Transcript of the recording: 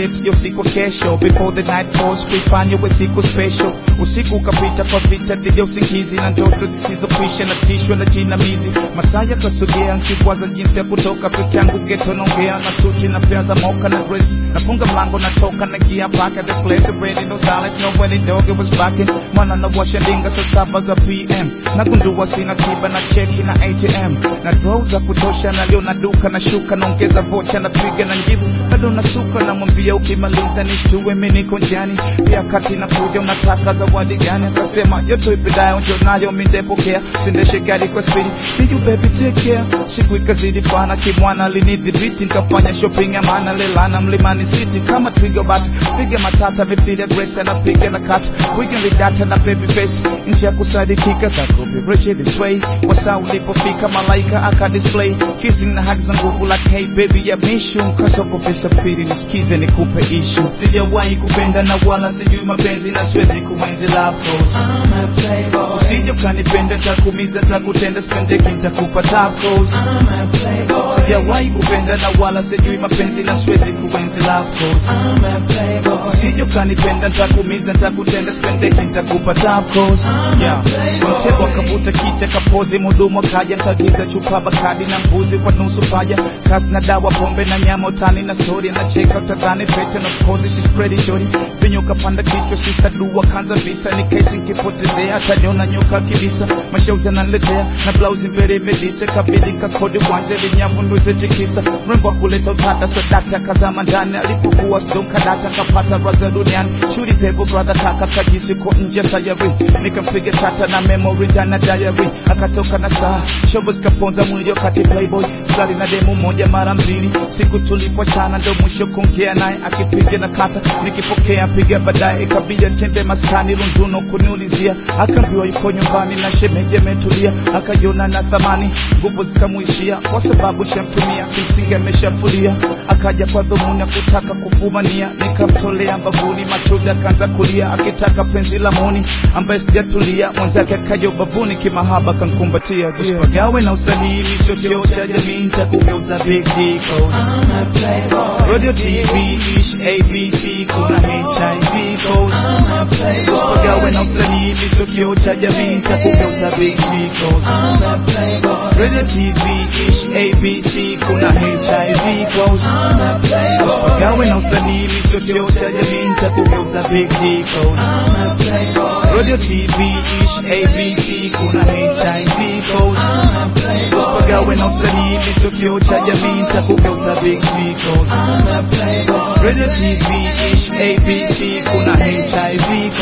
date yo siku kesho before the night falls kuifanya we siku special usiku ukapita kwa vita dhidi ya usingizi na ndoto zisizokwisha na tishwa na jinamizi masaa yakasogea nkikwaza jinsi ya kutoka peke yangu geto naongea na suti na pea za moka na dress nafunga mlango natoka na gia back at the place ready no silence no when dog it was backing mwana na washa ndinga saa saba za pm nagundua sina tiba na cheki na atm na draw za kutosha na leo na duka na shuka naongeza vocha na twiga na njivu bado nasuka namwambia ukimaliza nishtue mi niko njiani pia kati na kuja unataka zawadi gani akasema yote ipendayo njo nayo mi ndepokea sindeshe gari kwa spidi see you baby take care siku ikazidi fana kimwana linidhibiti nikafanya shopping ya maana lelana mlimani city kama twiga bat piga matata mithili ya grace anapiga na kat wiga vidata na baby face nchi ya kusadikika takopireche this way wasaa ulipofika malaika aka display kissing na hug za nguvu like hey baby ya mishu mkasoko pesa pili nisikize nikupe ishu sijawahi kupenda na wala sijui mapenzi na siwezi kuenzi love goals I'm a playboy. usije ukanipenda takumiza takutenda spendeki ntakupa tacos I'm a playboy. sijawahi kupenda na wala sijui mapenzi na siwezi kuenzi love goals I'm a playboy. usije ukanipenda ntakumiza ntakutenda spendeki ntakupa tacos yeah. mtego akavuta kicha kapozi mudumu akaja nkagiza chupa bakadi na mbuzi kwa nusu paja kasi na dawa pombe na nyama utani na story anacheka utadhani fete na of course she's pretty shorty vinyo kapanda kichwa sister dua kanza visa ni kesi nkipotezea ataniona nyoka kibisa mashauzi ananiletea na blausi mbele imedise kabidi nkakodi wanje vinyavu nduze tikisa mrembo wa kuleta utata so dakta kazama ndani alipokuwa stonkadata kapata raza duniani shuri pepo brother kaka kajisi ko nje sayari nikampiga chata na memory ndani ya diary akatoka na saa shobo zikaponza mwili wakati playboy skali na demu moja mara mbili siku tulipochana ndo mwisho kuongea naye akipiga na kata nikipokea piga baadaye ikabidi tembe maskani lunduno kuniulizia akaambiwa yuko nyumbani na shemeji ametulia akaiona na thamani nguvu zikamwishia kwa sababu shamtumia kimsingi ameshafulia akaja kwa dhumuni ya kutaka kufumania nikamtolea mbavuni machozi akaanza kulia akitaka penzi la moni ambaye sijatulia mwenzake akaja ubavuni kimahaba kankumbatia usipagawe na usanii sio kioo cha jamii nitakugeuza big D codes. I'm a playboy. radio tv ish abc kuna hiv codes. I'm a playboy. usipagawe na usanii sio kioo cha jamii nitakugeuza big D codes. I'm a playboy. radio tv ish abc kuna hiv codes. I'm a playboy. usipagawe na usanii sio kioo cha jamii nitakugeuza big D codes. I'm a playboy. radio tv ish abc kuna hiv codes. I'm a playboy. usipagawe na usanii sio kioo cha jamii nitakugeuza big D codes. I'm a playboy. radio tv ish abc kuna hiv